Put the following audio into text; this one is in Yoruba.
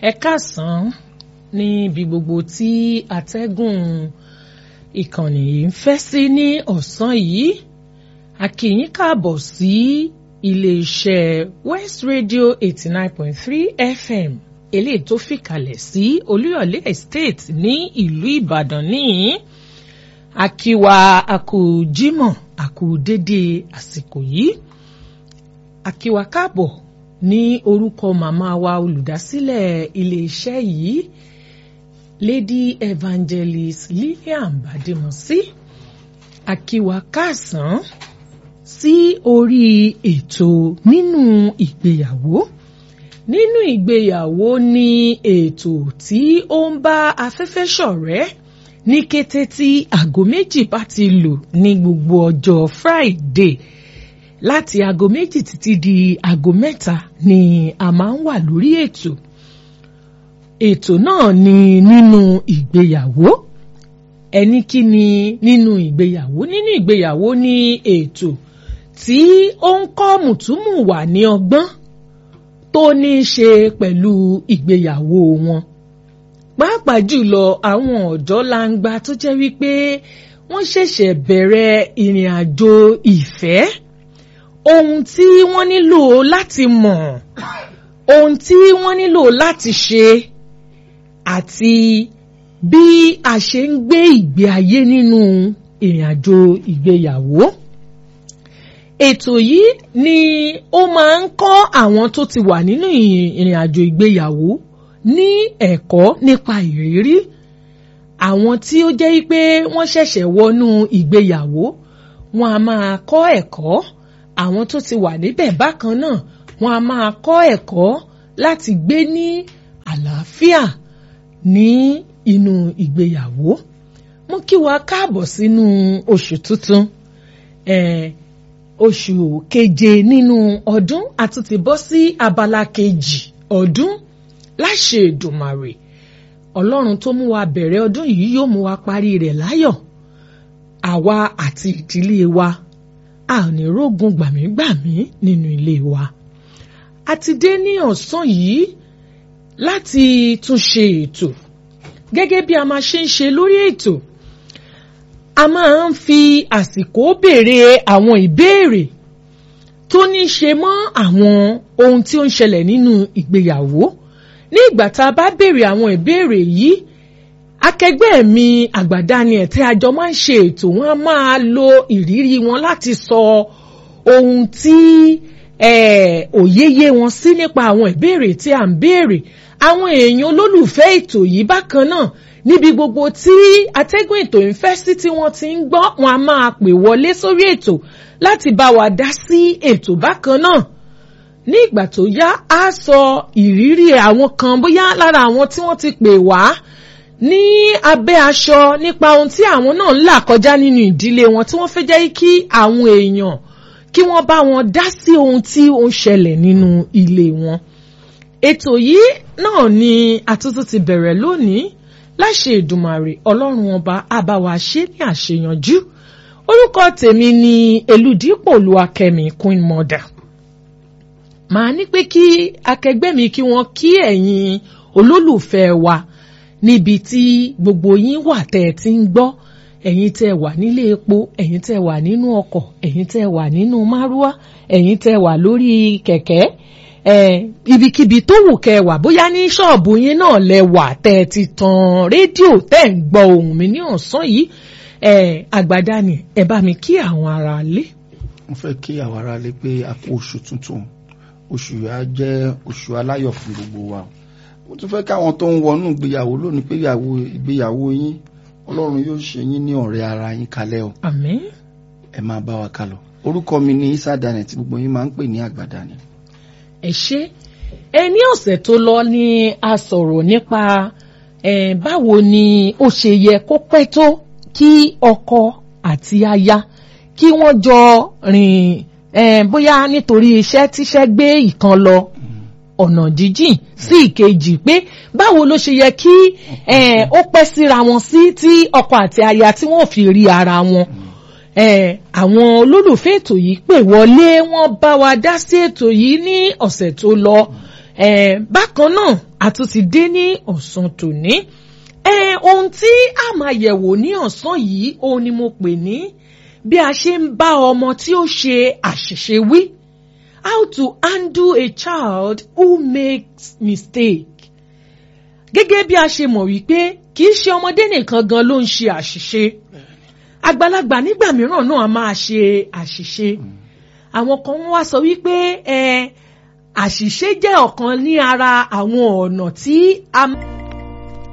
ẹ káàsán níbi gbogbo tí atẹ́gùn ìkànnì yìí ń fẹ́ sí ní ọ̀sán yìí a kí yín káàbọ̀ sí iléeṣẹ́ West Radio eighty nine point three FM eléyìí tó fìkàlẹ̀ sí Olúyọ̀lé Estate ní ìlú Ìbàdàn níyìn akíwa akú Jímọ̀ akú dédé àsìkò yìí akíwa káàbọ̀ ní orúkọ màmá wa olùdásílẹ̀ iléeṣẹ́ yìí Lady Evangelist Lillian Badimosi akíwa káàsán sí orí ètò nínú ìgbéyàwó nínú ìgbéyàwó ní ètò tí ó ń bá afẹ́fẹ́ ṣọ̀rẹ́ ní kété tí aago méjì bá ti lù ní gbogbo ọjọ́ Friday láti aago méjì títí di aago mẹ́ta ni a máa ń wà lórí ètò ètò náà ni nínú ìgbéyàwó ẹni kí ni nínú ìgbéyàwó nínú ìgbéyàwó ní ètò tí ó ń kọ́ mùtúmù wà ní ọgbọ́n tó ní í ṣe pẹ̀lú ìgbéyàwó wọn pàápàá jùlọ àwọn ọ̀dọ́ langba tó jẹ́ wípé wọ́n ṣẹ̀ṣẹ̀ bẹ̀rẹ̀ ìrìn àjò ìfẹ́ ohun tí wọ́n nílò láti mọ̀ ohun tí wọ́n nílò láti ṣe àti bí a ṣe ń gbé ìgbé ayé nínú ìrìn àjò ìgbéyàwó ètò yìí ni ó máa ń kọ́ àwọn tó ti wà nínú ìrìn àjò ìgbéyàwó ní ẹ̀kọ́ nípa ìrírí àwọn tí ó jẹ́ pé wọ́n ṣẹ̀ṣẹ̀ wọnú ìgbéyàwó wọn a máa kọ́ ẹ̀kọ́ àwọn tó ti wà níbẹ̀ bákan náà wọn a máa kọ́ ẹ̀kọ́ láti gbé ní àlàáfíà ní inú ìgbéyàwó mú kí wa káàbọ̀ sínú oṣù tuntun eh, oṣù keje nínú ọdún a tún ti bọ́ sí abala kejì ọdún láṣẹ Èdùmàrè Ọlọ́run tó mú wa bẹ̀rẹ̀ ọdún yìí yóò mú wa parí rẹ̀ láyọ̀ àwa àti ìdílé wa a ò ní rógun gbàmígbàmí nínú ilé wa a ti dé ní ọ̀sán yìí láti tún ṣe ètò gẹ́gẹ́ bí a máa ṣe ń ṣe lórí ètò a máa ń fi àsìkò béèrè àwọn ìbéèrè tó ní í ṣe mọ́ àwọn ohun tí ó ń ṣẹlẹ̀ nínú ìgbéyàwó ní ìgbà tá a bá béèrè àwọn ìbéèrè yìí akẹgbẹ́ mi àgbàdani ẹ̀ tí a jọ máa ń ṣe ètò wọn a máa lo ìrírí wọn láti sọ ohun tí òye yé wọn sí nípa àwọn ìbéèrè tí à ń béèrè àwọn èèyàn olólùfẹ́ ètò yìí bákan náà níbi gbogbo tí atẹ́gùn ètò ń fẹ́ sí tí wọ́n ti ń gbọ́ wọn a máa pè wọlé sórí ètò láti bá wa dá sí ètò bákan náà ní ìgbà tó yá á sọ ìrírí àwọn kan bóyá lára àwọn tí wọ́n ti pè wá ní abẹ́ aṣọ nípa ohun tí àwọn náà ń là kọjá nínú ìdílé wọn tí wọ́n fẹ́ jẹ́ kí àwọn èèyàn kí wọ́n bá wọn dá sí ohun tí ó ń ṣẹlẹ̀ nínú ilé wọn ètò yìí náà ni àtúntò ti bẹ̀rẹ̀ lónìí láṣẹ Èdùmàrè Ọlọ́run ọba àbáwá ṣe ní àṣeyànjú orúkọ tèmi ni Elúdípò Olúwakẹ́mi Queen Mother màá ní pé kí akẹgbẹ́ mi kí wọ́n kí ẹ̀yin olólùfẹ́ wa níbi tí gbogbo yín wà tẹ́ ẹ ti ń gbọ́ ẹ̀yin tẹ́ wà nílé epo ẹ̀yin tẹ́ wà nínú ọkọ̀ ẹ̀yin tẹ́ wà nínú márúwá ẹ̀yin tẹ́ wà lórí kẹ̀kẹ́ ibikíbi tó wù kẹ́ wà bóyá ní ṣọ́ọ̀bù yín náà lẹ wà tẹ́ ẹ ti tan rédíò tẹ́ ń gbọ́ ohùn mi ní ọ̀sán yìí àgbàdá ni ẹ bá mi kí àwọn ará lé. mo fẹ́ kí àwọn ará lé pé a kú oṣù tuntun oṣù yìí á jẹ́ oṣù aláyọ̀ fún gbogbo wa mo tún fẹ́ káwọn tó ń wọnú ìgbéyàwó lónìí pé ìgbéyàwó yín ọlọ́run yóò ṣe yín ní ọ̀rẹ́ ara yín kalẹ̀ o àmín. ẹ máa bá wa kálọ orúkọ mi ni Isa Daniel tí gbogbo yín máa ń pè ní Àgbàdani. ẹ ṣé ẹ ní ọ̀sẹ̀ tó lọ ni a sọ̀rọ̀ nípa báwo ni ó ṣe yẹ kó pẹ́ tó kí ọkọ àti aya kí wọ́n jọ rìn bóyá nítorí iṣẹ́ tíṣẹ́ gbé ìkan lọ ọ̀nà jíjìn sí ìkejì pé báwo ló ṣe yẹ kí ó pẹ́ síra wọn sí tí ọkọ àti aya tí wọ́n fi rí ara wọn. àwọn olólùfẹ́ ètò yìí pè wọlé wọ́n bá wa dá sí ètò yìí ní ọ̀sẹ̀ tó lọ. bákan náà àtúntì dé ní ọ̀sán tòní ẹ ohun tí a máa yẹ̀wò ní ọ̀sán yìí òun ni mo pè ní bí a ṣe ń bá ọmọ tí ó ṣe àṣìṣe wí how to handle a child who makes mistake gẹ́gẹ́ bí a ṣe mọ̀ wípé kì í ṣe ọmọdé nìkan gan ló ń ṣe àṣìṣe àgbàlagbà nígbà mìíràn náà a máa ṣe àṣìṣe àwọn kan wá sọ wípé ẹ àṣìṣe jẹ́ ọ̀kan ní ara àwọn ọ̀nà tí a.